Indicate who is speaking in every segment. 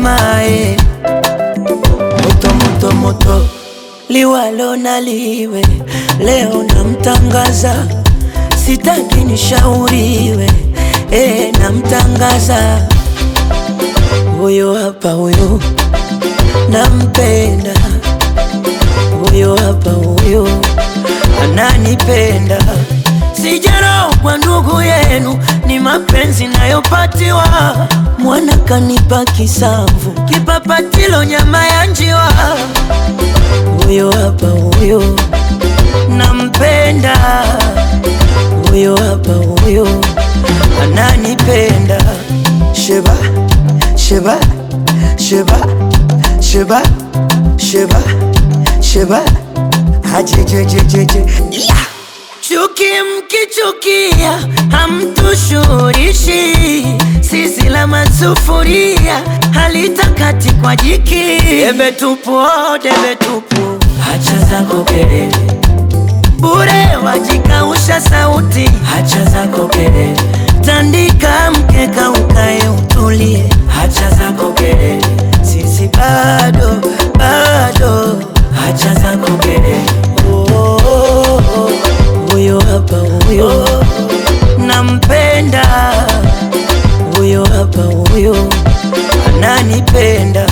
Speaker 1: mama eh. Moto moto moto liwalo na liwe, leo namtangaza, sitaki nishauriwe eh, namtangaza huyo hapa, huyo nampenda, huyo hapa, huyo ananipenda. Sijarogwa ndugu yenu, ni mapenzi nayopatiwa. Mwana kanipa kisamvu, kipapatilo nyama ya njiwa. Huyo hapa, huyo nampenda, huyo hapa, huyo ananipenda. Sheba, sheba, sheba, sheba, sheba, sheba, hajejejejeje yeah. Chuki mkichukia hamtushurishi, sisi la masufuria halitakati kwa jiki. Debe tupu, oh, debe tupu, hacha zako kelele bure, wajikausha sauti, hacha zako kelele, tandika mkeka ukae utulie, hacha zako kelele, sisi bado bado, hacha zako kelele oh, oh, oh, oh. Huyo hapa huyo nampenda, huyo hapa huyo ananipenda.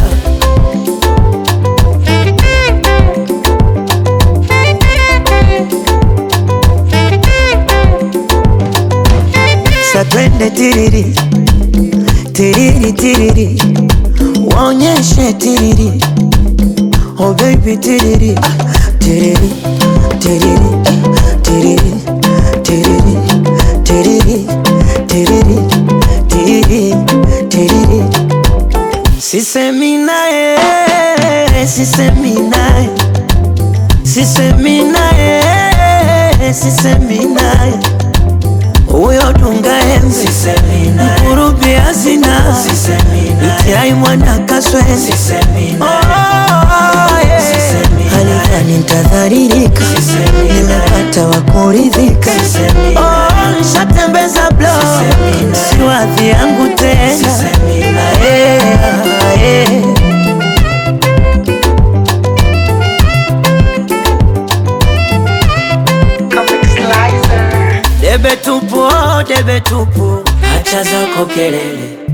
Speaker 1: Satwende tiriri tiriri tiriri, waonyeshe tiriri, oh baby tiriri tiriri tiriri tiriri tiriri tiriri tiriri tiriri tiriri sisemi naye sisemi naye sisemi naye sisemi naye huyo dunga embe mkurubi hazina itiai mwana kaswende halikani ntadharirika nimepata wa kuridhika Oh, nshatembeza blo siwadhi yangu tena Ae, ae. Debe tupu, oh, debe tupu, hacha zako kelele